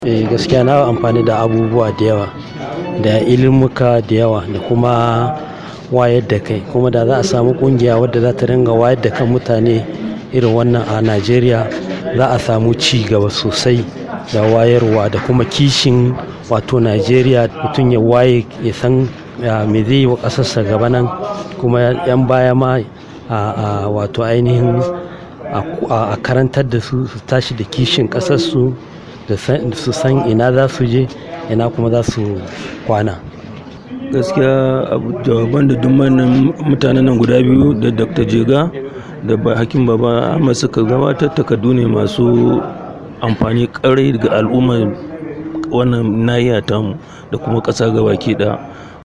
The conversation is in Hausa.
Eh gaskiya na yi amfani da abubuwa da yawa, da ilimuka da yawa da kuma wayar da kai. Kuma da za a samu ƙungiya wadda za ta ringa wayar da kan mutane irin wannan a Najeriya, za a samu ci gaba sosai da wayarwa da kuma kishin wato Najeriya. Mutum ya waye, ya san me zai yi wa ƙasarsa gaba nan. Kuma 'yan baya ma a wato ainihin a karantar da su, su tashi da kishin ƙasarsu, su san ina za su je, ina kuma za su kwana. Gaskiya jawaban da duk manyan mutanen nan guda biyu da Dr. Jega da Hakim Baba Ahmad suka gabatar takardu ne masu amfani ƙarai ga al'ummar wannan nahiya tamu da kuma ƙasa gabaki ɗaya.